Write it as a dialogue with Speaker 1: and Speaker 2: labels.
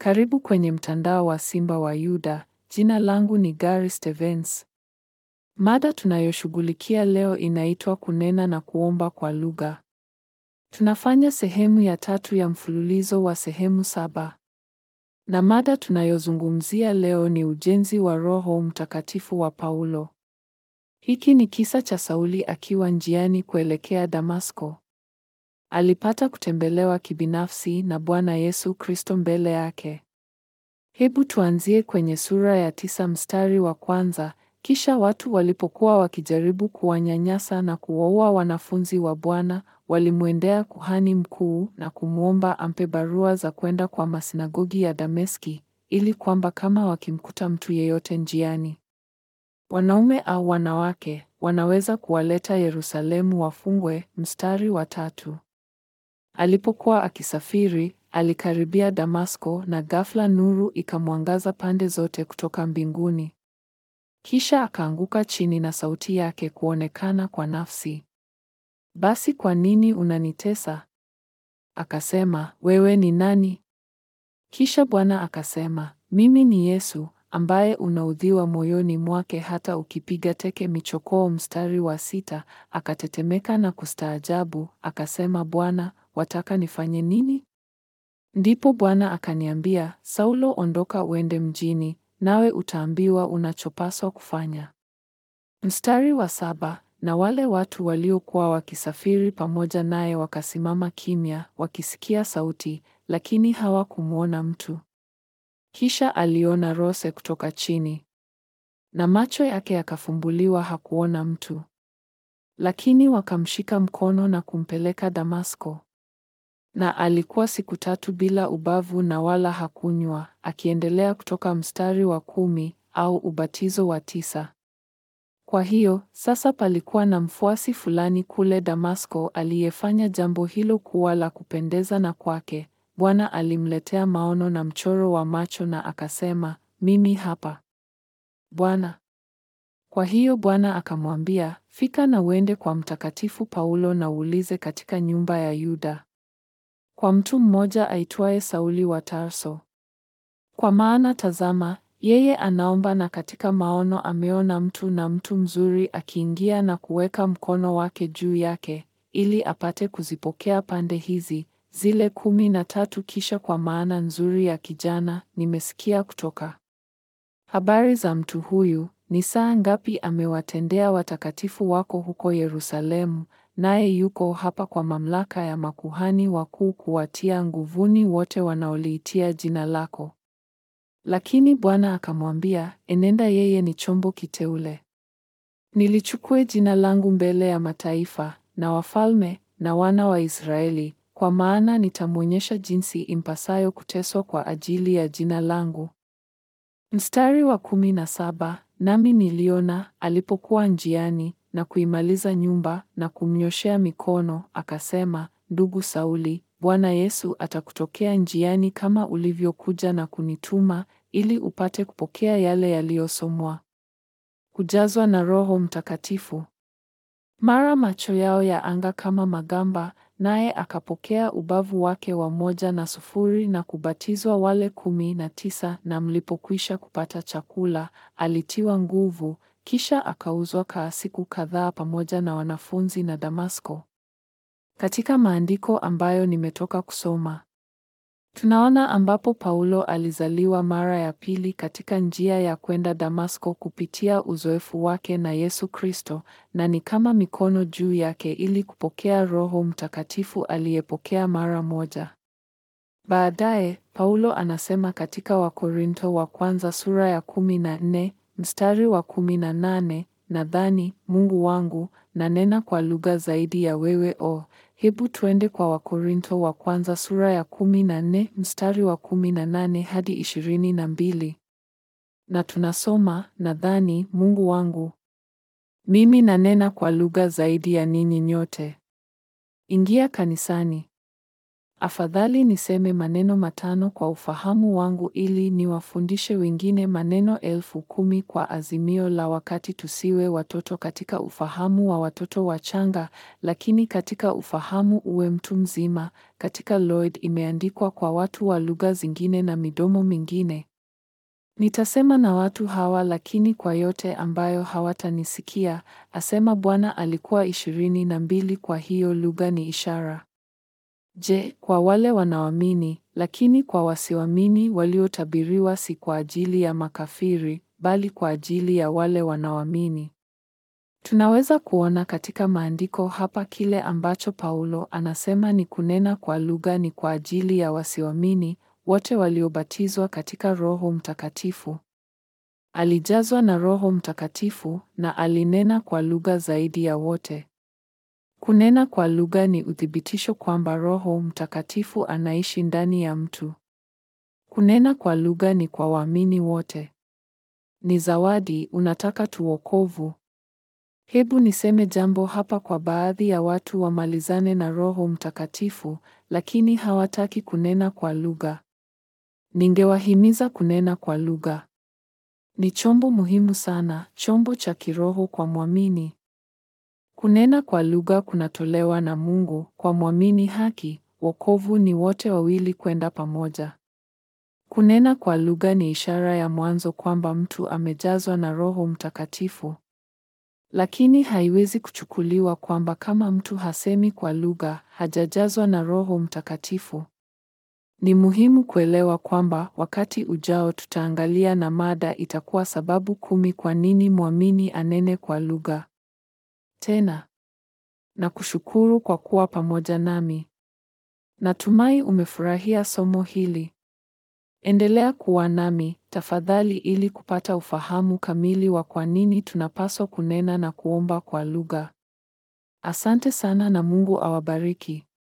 Speaker 1: Karibu kwenye mtandao wa Simba wa Yuda. Jina langu ni Gary Stevens. Mada tunayoshughulikia leo inaitwa kunena na kuomba kwa lugha. Tunafanya sehemu ya tatu ya mfululizo wa sehemu saba. Na mada tunayozungumzia leo ni ujenzi wa Roho Mtakatifu wa Paulo. Hiki ni kisa cha Sauli akiwa njiani kuelekea Damasko. Alipata kutembelewa kibinafsi na Bwana Yesu Kristo mbele yake. Hebu tuanzie kwenye sura ya tisa mstari wa kwanza. Kisha watu walipokuwa wakijaribu kuwanyanyasa na kuwaua wanafunzi wa Bwana, walimwendea kuhani mkuu na kumwomba ampe barua za kwenda kwa masinagogi ya Dameski, ili kwamba kama wakimkuta mtu yeyote njiani, wanaume au wanawake, wanaweza kuwaleta Yerusalemu wafungwe. Mstari wa tatu. Alipokuwa akisafiri, alikaribia Damasko na ghafla nuru ikamwangaza pande zote kutoka mbinguni. Kisha akaanguka chini na sauti yake kuonekana kwa nafsi. Basi kwa nini unanitesa? Akasema, wewe ni nani? Kisha Bwana akasema, mimi ni Yesu, ambaye unaudhiwa moyoni mwake hata ukipiga teke michokoo. Mstari wa sita. Akatetemeka na kustaajabu, akasema, Bwana, wataka nifanye nini? Ndipo Bwana akaniambia, Saulo, ondoka uende mjini, nawe utaambiwa unachopaswa kufanya. Mstari wa saba. Na wale watu waliokuwa wakisafiri pamoja naye wakasimama kimya, wakisikia sauti, lakini hawakumwona mtu. Kisha aliona rose kutoka chini, na macho yake yakafumbuliwa, hakuona mtu. Lakini wakamshika mkono na kumpeleka Damasko. Na alikuwa siku tatu bila ubavu na wala hakunywa, akiendelea kutoka mstari wa kumi au ubatizo wa tisa. Kwa hiyo sasa palikuwa na mfuasi fulani kule Damasko aliyefanya jambo hilo kuwa la kupendeza na kwake Bwana alimletea maono na mchoro wa macho na akasema, mimi hapa Bwana. Kwa hiyo Bwana akamwambia, fika na uende kwa Mtakatifu Paulo na uulize katika nyumba ya Yuda kwa mtu mmoja aitwaye Sauli wa Tarso. Kwa maana tazama, yeye anaomba na katika maono ameona mtu na mtu mzuri akiingia na kuweka mkono wake juu yake, ili apate kuzipokea pande hizi zile kumi na tatu. Kisha kwa maana nzuri ya kijana, nimesikia kutoka habari za mtu huyu, ni saa ngapi amewatendea watakatifu wako huko Yerusalemu, naye yuko hapa kwa mamlaka ya makuhani wakuu kuwatia nguvuni wote wanaoliitia jina lako. Lakini Bwana akamwambia, enenda, yeye ni chombo kiteule, nilichukue jina langu mbele ya mataifa na wafalme na wana wa Israeli, kwa maana nitamwonyesha jinsi impasayo kuteswa kwa ajili ya jina langu. Mstari wa kumi na saba. Nami niliona alipokuwa njiani na kuimaliza nyumba na kumnyoshea mikono, akasema, ndugu Sauli, Bwana Yesu atakutokea njiani kama ulivyokuja na kunituma, ili upate kupokea yale yaliyosomwa. Kujazwa na Roho Mtakatifu. Mara macho yao ya anga kama magamba, naye akapokea ubavu wake wa moja na sufuri na kubatizwa wale kumi na tisa. Na mlipokwisha kupata chakula, alitiwa nguvu, kisha akauzwa kaa siku kadhaa pamoja na wanafunzi na Damasko. Katika maandiko ambayo nimetoka kusoma, tunaona ambapo Paulo alizaliwa mara ya pili katika njia ya kwenda Damasko kupitia uzoefu wake na Yesu Kristo, na ni kama mikono juu yake ili kupokea Roho Mtakatifu aliyepokea mara moja. Baadaye Paulo anasema katika Wakorinto wa kwanza sura ya kumi na nne mstari wa kumi na nane nadhani Mungu wangu nanena kwa lugha zaidi ya wewe o. Hebu tuende kwa Wakorinto wa kwanza sura ya kumi na nne mstari wa kumi na nane hadi ishirini na mbili na tunasoma nadhani Mungu wangu mimi nanena kwa lugha zaidi ya ninyi nyote. Ingia kanisani Afadhali niseme maneno matano kwa ufahamu wangu ili niwafundishe wengine maneno elfu kumi kwa azimio la wakati tusiwe watoto katika ufahamu wa watoto wachanga, lakini katika ufahamu uwe mtu mzima. Katika Lloyd imeandikwa kwa watu wa lugha zingine na midomo mingine. Nitasema na watu hawa lakini kwa yote ambayo hawatanisikia, asema Bwana. Alikuwa ishirini na mbili. Kwa hiyo lugha ni ishara. Je, kwa wale wanaoamini, lakini kwa wasioamini waliotabiriwa si kwa ajili ya makafiri, bali kwa ajili ya wale wanaoamini. Tunaweza kuona katika maandiko hapa kile ambacho Paulo anasema ni kunena kwa lugha ni kwa ajili ya wasioamini, wote waliobatizwa katika Roho Mtakatifu. Alijazwa na Roho Mtakatifu na alinena kwa lugha zaidi ya wote. Kunena kwa lugha ni uthibitisho kwamba Roho Mtakatifu anaishi ndani ya mtu. Kunena kwa lugha ni kwa waamini wote. Ni zawadi, unataka tu wokovu. Hebu niseme jambo hapa kwa baadhi ya watu wamalizane na Roho Mtakatifu, lakini hawataki kunena kwa lugha. Ningewahimiza kunena kwa lugha. Ni chombo muhimu sana, chombo cha kiroho kwa mwamini. Kunena kwa lugha kunatolewa na Mungu kwa mwamini haki. Wokovu ni wote wawili kwenda pamoja. Kunena kwa lugha ni ishara ya mwanzo kwamba mtu amejazwa na Roho Mtakatifu. Lakini haiwezi kuchukuliwa kwamba kama mtu hasemi kwa lugha, hajajazwa na Roho Mtakatifu. Ni muhimu kuelewa kwamba wakati ujao tutaangalia na mada itakuwa sababu kumi kwa nini mwamini anene kwa lugha. Tena na kushukuru kwa kuwa pamoja nami. Natumai umefurahia somo hili. Endelea kuwa nami tafadhali ili kupata ufahamu kamili wa kwa nini tunapaswa kunena na kuomba kwa lugha. Asante sana na Mungu awabariki.